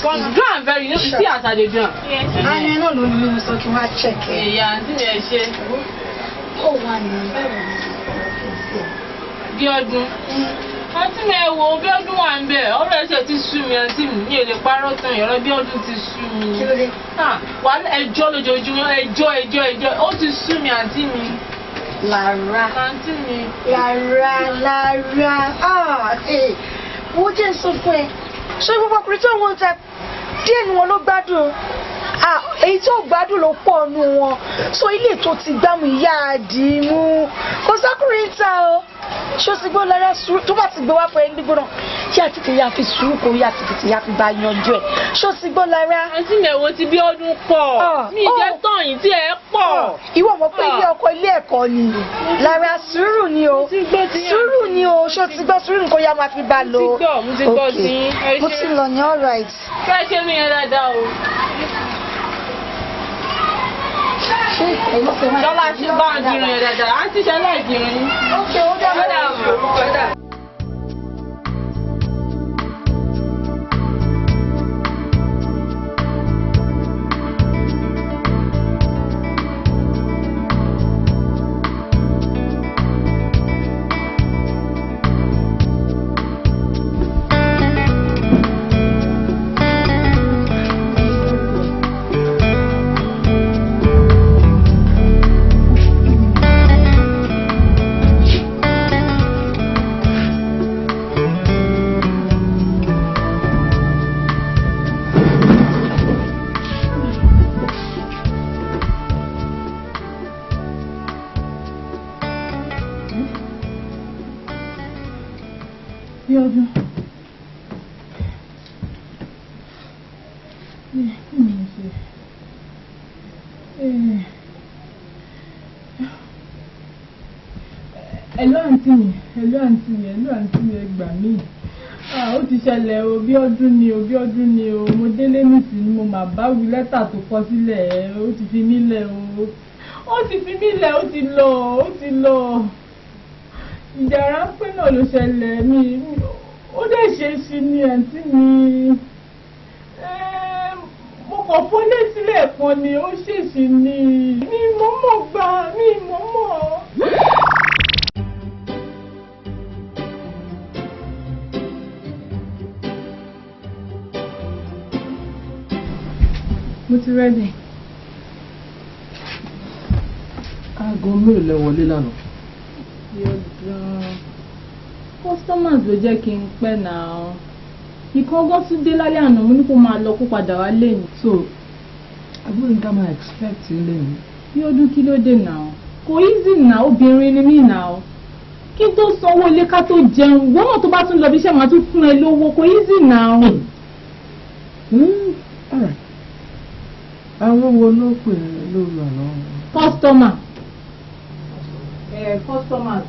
Come go and very, you know, see as I dey do am. Ayé náà ló ní mo sọ kí wọ́n á check ẹ̀. Èyà àǹtí mi ẹ ṣe. Ó wà ní bẹ́ẹ̀ Bí ọdún. Àǹtí mi ẹ wo bí ọdún wà ń bẹ̀, ọ̀rọ̀ ẹ̀ṣẹ̀ ti sú mi àǹtí mi, mi ò lè parọ́ tán ìrọ̀ bí ọdún ti sú mi. Kí ló dé? Ah, Wàhálà ẹjọ́ lójoojúmọ́, ẹjọ́ ẹjọ́ ẹjọ́, ó ti sú mi àǹtí mi. Lára. Àǹtí mi. Lára lára. Ah, eh. Wo jẹ́ sọ fún ẹ. Ṣé gbogbo ọkùnrin tó ń wọ́n ta díẹ̀ ni wọn ló gbádùn? Ah, èyí tó gbádùn ló pọ̀ nù wọn. So ilé tó ti gbámú ìyá àdìmú. Kò sákùnrin ta o. Ṣé o ti gbọ́ lára sùúrù tó bá ti gbé wá fún ẹ gbígbóná? Yá tètè yá fi sùúrù kò yá tètè yá fi bá yanjú ẹ̀. Ṣé o ti gbọ́ lára? Àǹtí mi ẹ̀wọ̀n ti bí ọdún pọ̀. Ah, Mi jẹ́ oh. tán yìí tí ẹ pọ̀. Ìwọ mọ̀ pé ilé ọkọ ilé ẹ̀kọ́ ni. Lára sùúrù ni o. Mo ti gbọ́ ti yín. Sùúrù ni o. Ṣé o ti gbọ́ sùúrù nǹkan yá máa fi bá lò? Mo ti gbọ́, mo ti gbọ́ Okay. ti yín. Ẹ Mo ṣé. ti lọ ní all right. Fẹ́ ṣe mí yẹn dáadáa o. Ṣé èyí ṣe máa Dọ́là ti bá ń dirun yẹn dáadáa. Àǹtí ṣe aláìdirun yín. Ok, ó dá Ó dà bọ̀, ó dà. bí ọdún. kí ni mo ṣe? ẹ̀lú àǹtí mi ẹ̀lú àǹtí mi ẹ̀lú àǹtí mi ẹ gbà mí. Ah, ó ti ṣẹlẹ̀ o bí ọdún ni o bí ọdún ni o mo délé nìsí ni mo máa bá wí lẹ́tà tó kọ sílẹ̀ ẹ̀ ó ti fi mí lẹ̀ o ó ti fi mí lẹ̀ ó ti lọ ó ti lọ ìjà ráńpẹ́ náà ló ṣẹlẹ̀ mi mi- ó dẹ̀ ṣe é sí ni àǹtí mi Ẹ́m, mo kàn fọ́lé sílẹ̀ kan ni ó ṣèṣì ni mi mọ́mọ́ gbà mi mọ́mọ́. mo ti rẹ́dì. aago mélòó lẹ wọlé lánàá. yọ̀dán customers ló jẹ́ kí n pẹ́ náà ìkan gán tún dé lálẹ́ àná mo ní kó máa lọ kó padà wá lẹ́yìn. so àbúrò nǹkan máa expect ilé mi. bí ọdún kí ló dé náà kò easy náà obìnrin ni mí náà kí n tó sanwó ilé ká tó jẹun wọ́n náà tó bá tún lọ bí iṣẹ́ máa tún fún ẹ lówó kò easy náà. Hmm, alright. àwọn wo ló pè é lóru àná. customer. ẹ customers.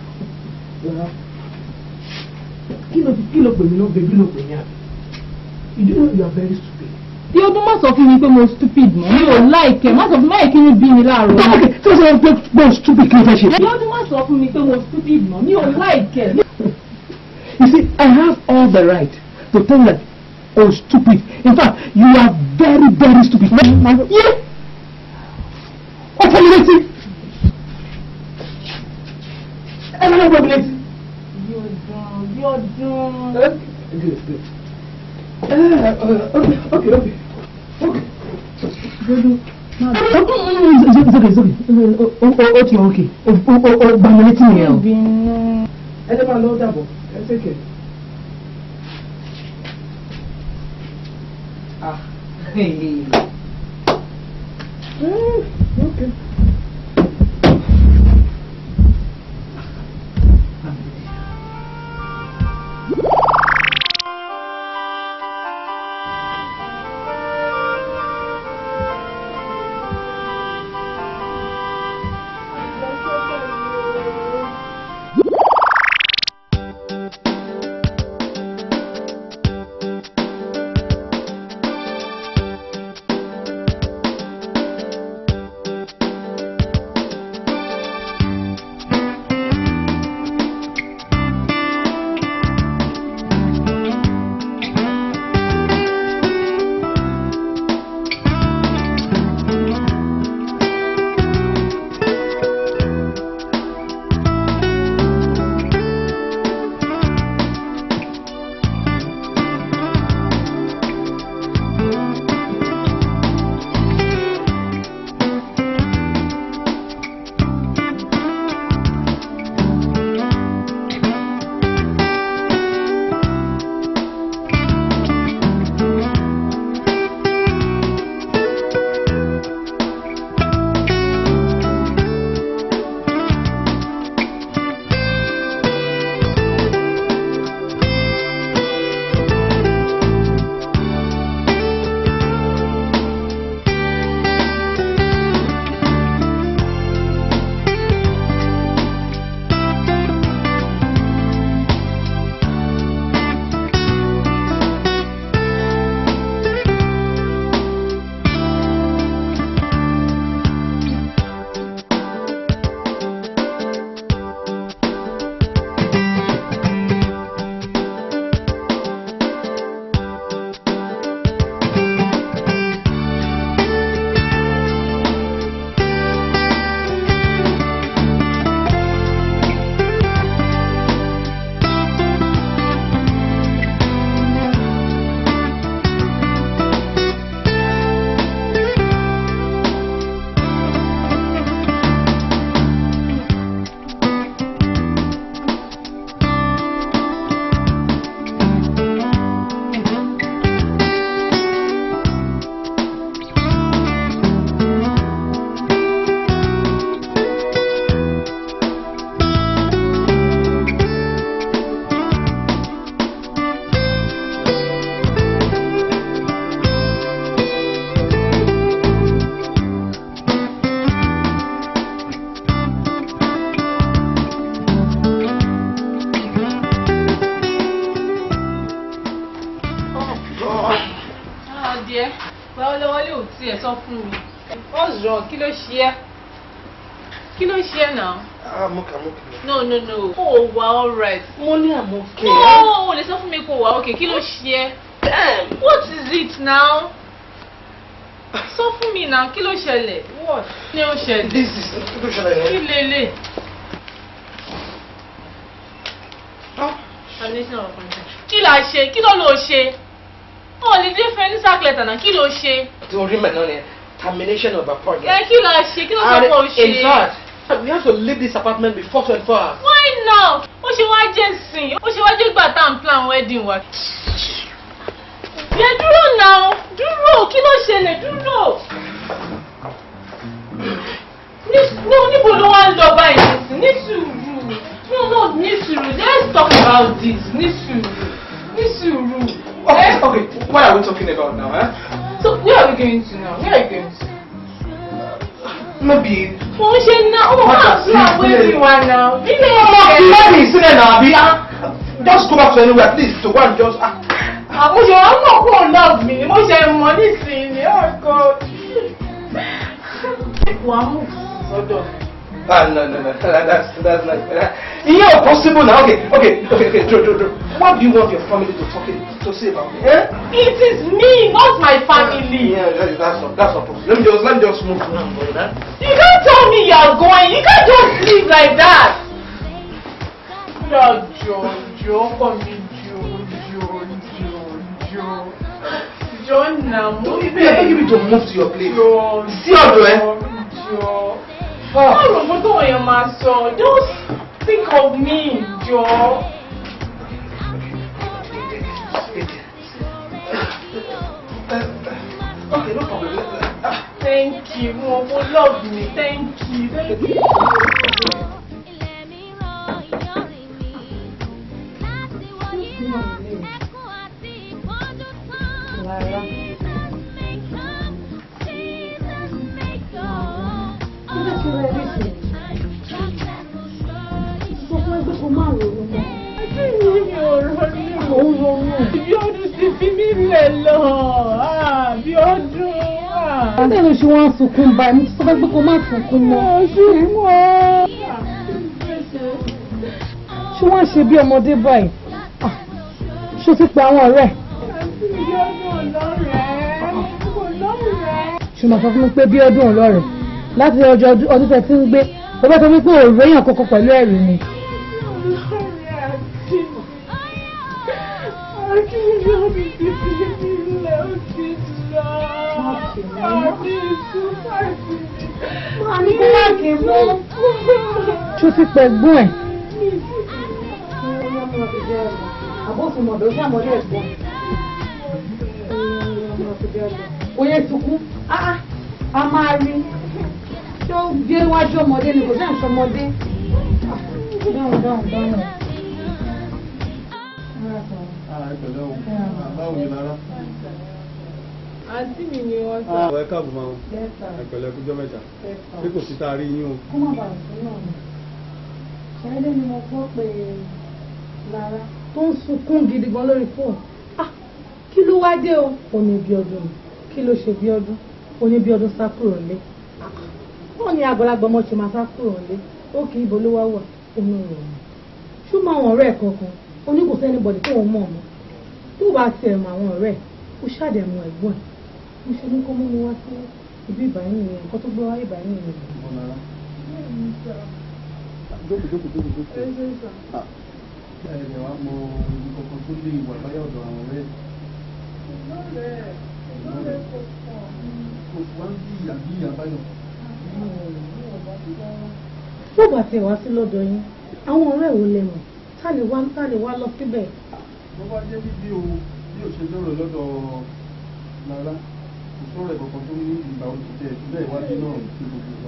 kí ló kí ló pè mí náà bèbí ló pè mí àbí. you know you are very stupid. bí ọdún má sọ fún mi pé mo stupid mọ́ mi ò láìkẹ́ má sọ fún mi láì kí n bí mi láàárọ̀. ok tí o sọ pé pé stupid kí ló fẹ́ ṣe. bí ọdún má sọ fún mi pé mo stupid mọ́ mi ò láìkẹ́. You see, I have all the right to tell you that, oh, stupid. In fact, you are very, very stupid. Yeah. What are you waiting? Everyone will be bí ọdún bí ọdún. Good, good. Uh, uh, okay, okay, okay. Okay. Dodo má It's okay, it's okay, it's okay. Oh, oh, oh, okay, okay. Oh, oh, oh, oh, gbàmílétí nìyẹn o. bínú. Ẹ jẹ́ máa lọ dàbọ̀, ẹ take care. Ah. Hey. Mm, okay. tiẹ̀ sọ fún mi. what's wrong kí ló ṣe ẹ́ kí ló ṣe ẹ́ náà. I'm okay, I'm okay. no no no o wà alright. Mo ní I'm okay. no o lè sọ fún mi kó o wà okay kí ló ṣe ẹ́. Damn. what is it now. sọ fún mi náà kí ló ṣẹlẹ̀. what ni ó ṣẹlẹ̀. This is kí ló ṣẹlẹ̀ kí yẹn? lélẹ̀. Ah. kí la ṣe kí ló lọ ṣe. o lè dé fẹ́ ní sákìlẹ̀tà náà kí ló ṣe. Tí orí mẹ̀ náà ni termination of appointment. ẹ kí la ṣe kí ló sọ And pé o ṣe. in fact, we have to leave this apartment before 24 hours. why now ó ṣe wá jẹ́ sìn ó ṣe wá jẹ́ gbà tá à ń plan wedding wa. yẹ dúró náà dúró kí ló ṣẹlẹ̀ dúró. ní ní níbo ló wá ń lọ báyìí nísìn ní sùúrù no no ní sùúrù let's talk about this ní sùúrù ní sùúrù. Okay, okay. What are we talking about now, eh? so where are we going to now where are you going to. Maybe. mo ń ṣe ná ó máa plan wedding wa náà. ilé Let me sit there now, Abi. Ah, Just go back to anywhere, please. To go and just. Ah. àmúṣe wọn mọ̀ kó love mi ni mo ṣe mọ̀ nísìnyí ọkọ. wàá mú sọ́dọ̀. Ah, no, no, no. That's that's not. Uh, yeah, possible now. Okay, okay, okay, okay. Joe, Joe, Joe. What do you want your family to talk to say about me? Eh? it is me not my family. Yeah, that, that's not that's not possible. Let me just let me just move now, brother. you can't tell me you are going you can't just leave like that. jọ jọ jọ ọkọ mi jọ jọ jọ jọ jọ nà mú Don't I beg you to move to your place. jọ Sí ọ̀dọ̀ ẹ. jọ. báwo mo tó yẹn máa sọ just think of me jọ. Okay, no problem. Let- let- ah. thank you mo mo love me thank you thank you. Bí ọdún ti fi mí lẹ̀ lọ, ah, bí ọdún. ah. Bẹ́ẹ̀ ló ṣe wọ́n sunkún báyìí, mo ti sọ fẹ́ pé kó má sunkún mọ́. Ṣé wọ́n ṣe bí ọmọdé báyìí? Ah, Ṣé o ti pe àwọn ọ̀rẹ́? Bí ọdún ọlọ́rẹ̀ẹ́, ọlọ́rẹ̀ẹ́. Ṣé o máa sọ fún mi pé bí ọdún ọlọ́rẹ̀ láti ọjọ́ ọdún ọdún tẹ̀ tí ń gbé o bá sọ wípé òòrùn èèyàn kankan pẹ̀lú ẹ̀rí ni. Ṣé o ti pẹ̀ gbọ́n ẹ̀? Oyè sunkún, ah, a máa rí. Ṣé ó gbé wájú ọmọdé ni kò sí àǹsọ ọmọdé? Dáhùn dáhùn dáhùn. Àìpẹ̀lẹ́ o, báwo ni lára? Àǹtí mi ni wọ́n sọ. Àwọn ẹ̀ka àbùmá o, ẹ̀pẹ̀lẹ́ kújọ́ mẹ́ta. Bí kò sí tá a rí yín o. Kó má bàa sún náà ni. Ṣáídé ni mo gbọ́ pé Lára tó ń sunkún gidi gan lórí fóònù. Ah, kí ló wá dé o? Ó ní bí ọdún ni. Kí ló ṣe bí ọdún? Ó ní bí ọdún sá kúrò lé. Wọ́n ní àgbàlagbà ọmọ ṣe máa sá kúrò lé. Ó kì í bo ló wá wà. Inú rẹ̀ ni. Ṣùgbọ́n àwọn ọ̀rẹ́ ẹ̀ kankan, ó ní kò sẹ́ni bọ̀dì tó ń mọ̀ mọ́. Tó bá tiẹ̀ mọ àwọn ọ̀rẹ́ ẹ̀, ó ṣàdẹ̀mọ ẹ̀gbọ́n ẹ̀. Mo ṣe ní kó mú mi wá sí ibi ìbáyìí nìyẹn. Nǹkan tó gbé wá ìbáyìí nìyẹn. Ìbọn lára. Jókòó jókòó jókòó jókòó. Ah, Ẹ̀rẹ̀ wa mọ ibi kankan tó lè wà báyà ọ̀dọ̀ àwọn ọ̀rẹ́. Kò wá ń bí ìyá bí ìyá báyọ̀. tó bá tẹ̀ wá sí lọ́dọ̀ yín àwọn ọ̀rẹ́ wo lẹ mọ̀ tá lè wá tá lè wá lọ síbẹ̀. Bó bá jẹ́ bíbí o, bí o ṣe lọ́rọ̀ lọ́dọ̀ Lára, kò sọ̀rọ̀ ẹ̀ kankan tó ní ìgbà òṣìṣẹ́ ìpínlẹ̀ ìwádìí náà ti gbogbo ìgbà.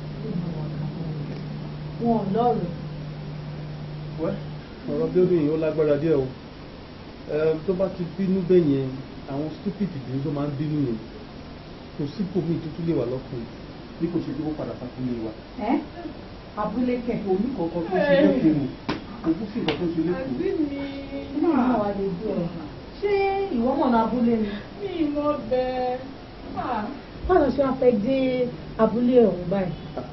wọn ò lọ́rùn. Wẹ́, ọ̀rọ̀ building yìí ó lágbára díẹ̀ o. Ẹ, Tó bá ti bínú bẹ́ẹ̀ yẹn, àwọn stupid ìdílé tó máa ń bínú yẹn, kò sí bòmí tuntun lè wà lọ́kùnrin bí kò ṣe kí ó padà sàkúnlé wa. ẹ abúlé kẹ. Omi kankan tó ṣe lẹ́kọ̀ọ́, òkú sí nǹkan tó ṣe lẹ́kọ̀ọ́. Àǹtí mi. inú ìlú àwa lè dé ọ ṣé ìwọ mọ̀ ní abúlé ni. Mi mọ bẹ́ẹ̀. Ah, báwo ṣe wá fẹ́ dé abúlé ọ̀hún báyìí.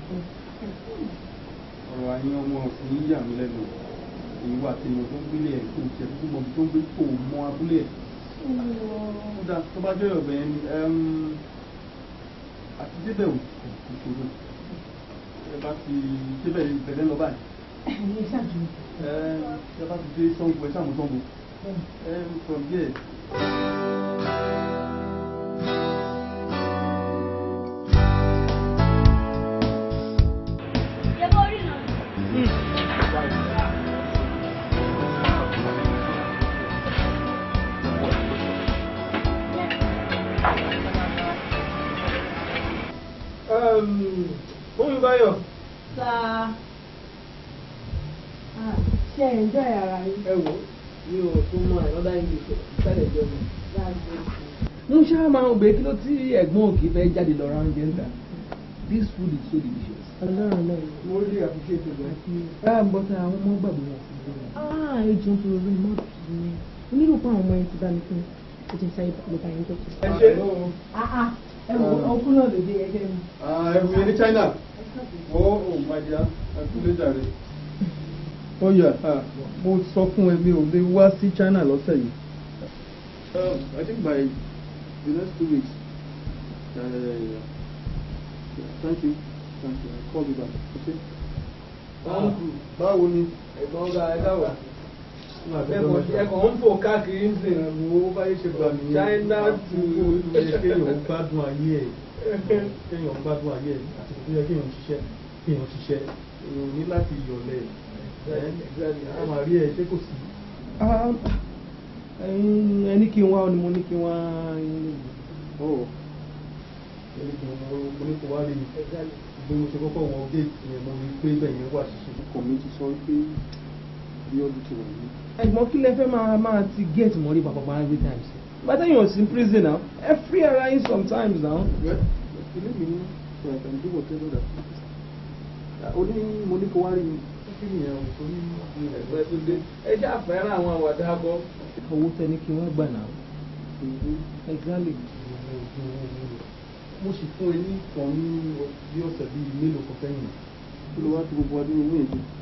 ọ̀rọ̀ àyín ọmọ òsì ń yà mí lẹ́nu ìwà àtẹ̀yìn tó ń gbélé ẹ̀ kò tẹ̀ tó mọ̀ tó ń gbé kò mọ abúlé ẹ̀. ó dà tó bá jẹ́ ọ̀bẹ yẹn ni àti débẹ̀ ò kò ṣòro ẹ bá ti débẹ̀ ìbẹ̀rẹ̀ lọ báyìí. ẹ̀yin ṣàdùn. ẹ ẹ bá ti dé Ṣàngó ẹ ṣàmù Ṣàngó ẹ from there. Fún Báyọ̀. Sá. Ṣé ẹ̀ ń jẹ́ ara yín? ẹ wò mi ò tún mọ another english ìsàlẹ̀ jọ mi. Mo mo ṣáà máa ń gbé kí ló tí ẹ̀gbọ́n òkè fẹ́ jáde lọ round jẹ́ńtà this food is so delicious. Ọlọ́run náà. mo really appreciate it gan. Ah, but àwọn ọmọ gbàgbé wọn sí i. Ah, ejò ń tọrọ lórí mọ́tò sí mi. Onírò pa àwọn ọmọ yẹn ti bá mi fún ó ti sáyé ló bá yẹn tó ti. ẹ ṣe. Ẹ wò ọkùnrin náà lòdì ẹgbẹ́ mi. ẹrù yẹn ní China ó ò máa jẹ àtúndé jàre. ó yà mo sọ fún ẹ mi ò lè wá sí China lọ́sẹ̀ yìí. Um, I think by the next two weeks. Uh, yeah. Thank you. Thank you. I'll call you back. Okay? Báwo ni? ẹ̀gbọ́n ọ̀gá ẹ dáwọ̀ ẹ̀kọ́ ẹ̀kọ́ ń fò káàkiri ń sìn. Wo báyé ṣe gbà nìyẹn. China to Ó yẹ kéèyàn gbádùn ayé ẹ̀. Kéèyàn gbádùn ayé ẹ̀ àti tó yẹ kéèyàn ṣiṣẹ́. Kéèyàn ṣiṣẹ́. Èèyàn ní láti yọ̀lẹ̀. A máa rí ẹ ṣé kò sí. ẹni kí n wá ọ ni mo ní kí n wá. Ó ẹni kí mo mo ní kó wá rí mi. Bí mo ṣe kọ́kọ́ wọ géètì yẹn mo rí pé bẹ́ẹ̀ yẹn wà ṣiṣẹ́. Ọkọ̀ mi ti sọ pé bí ọdún ti wà ní. ẹ̀gbọ́n kí lẹ fẹ́ máa máa ti get mọ́rí pàpàpà every time sí. bàtà yóò sí prison now ẹ free ara yín sometimes now. Well, ilé mi ní so I can do whatever that ó ní mo ní kó wá rí mi. Kí ni ìyẹn òṣèlú ní ẹgbẹ́ tó dé ẹ ṣáà fẹ́ràn àwọn àwàdà akọ. owó tẹ ní kí wọ́n gbà náà. exactly. mo sì fún ẹ ní kan ní bí ọ̀sẹ̀ bíi mélòó kan sẹ́yìn. Kí ló wá tí gbogbo adé owó yẹn jẹ?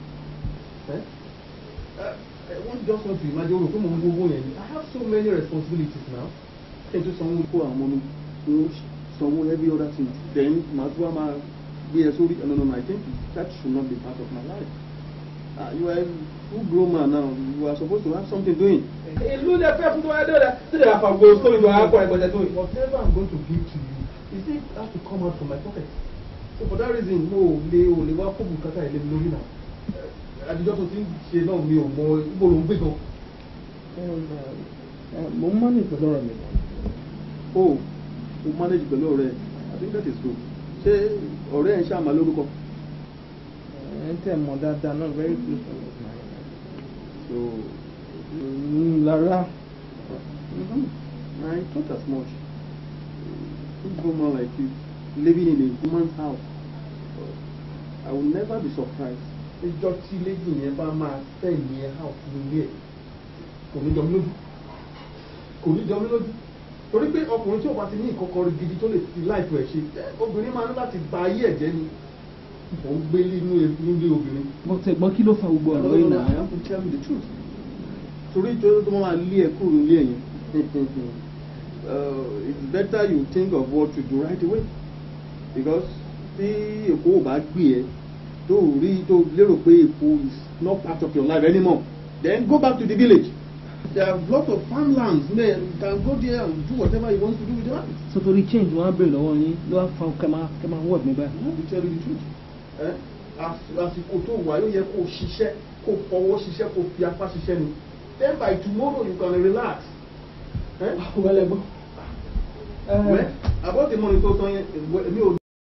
Wọ́n just want to imagine o rò pé mo ń gbowó yẹn ni. I have so many responsibilities now. Ṣé n tó sanwó kó àwọn ọmọ mi? Mo sanwó every other thing. Then màá tún wá máa gbé ẹ sórí. No, no, no, I think that should not be part of my life. Uh, you are a full grown man now. You are supposed to have something doing. ìlú lè fẹ́ fún wa dọ́là tí lè àfàgbò sórí ìlú àákọ́ ẹgbẹ̀tẹ̀ tó yìí. Whatever I'm going to give to you, is it has to come out from my pocket. So for that reason, mo lè o lè wá fún bùkátà ilé mi lórí náà. Àdìjọ́ tó ti ń ṣe náà mi ò mọ ibo ló ń gbé gan. mo ń mọ́nì pẹ̀lú ọ̀rọ̀ mi. O o manage pẹ̀lú ọ̀rẹ́ ẹ̀. I think that is good. Ṣé ọ̀rẹ́ ẹ̀ ń ṣàmà lórúkọ? ẹ ń tẹ̀ mọ́ dáadáa náà very close to me. So Mm, Lára. mhm, I thought as much. Good woman like you living in a woman's house. I will never be surprised. Ìjọ tí lady yẹn bá máa tẹ̀ yẹn house nílé ẹ̀ kò ní jọ mí lójú. Kò ní jọ mí lójú. Torí pé ọkùnrin tí ò bá ti ní ìkọ́kọ́ rí gidi tó lè fi láìpẹ́ ẹ̀ ṣe eh, obìnrin máa ní láti ba ayé ẹ̀ jẹ́ ni. Mò ń gbé nínú ilé obìnrin. mo tẹ̀ gbọ́n kí ló fa gbogbo ọ̀rọ̀ yìí I náà. have to tell you the truth. Torí ìjọ tó máa lé ẹ kúrò nílé ẹ̀yìn. Uh, it's better you think of what to do right away. Because tí Èkó ò bá gbé ẹ tó ò rí tó lérò pé Èkó is not part of your life anymore, then go back to the village. There are lots of farmlands there. You can go there and do whatever you want to do with your life. so torí change wọn á bèrè lọ́wọ́ yín ló wá fa kẹ́mà kẹ́mà wọ́ọ̀dù mi báyìí. I have to tell you the truth. Eh? As- àsìkò tó wà yóò yẹ kó o ṣiṣẹ́ kó o fọwọ́ ṣiṣẹ́ kó o fi apá ṣiṣẹ́ ni then by tomorrow you can relax. Eh? wẹ́lẹ̀ gbọ́. Well, about the money tó tán yẹn èmi ò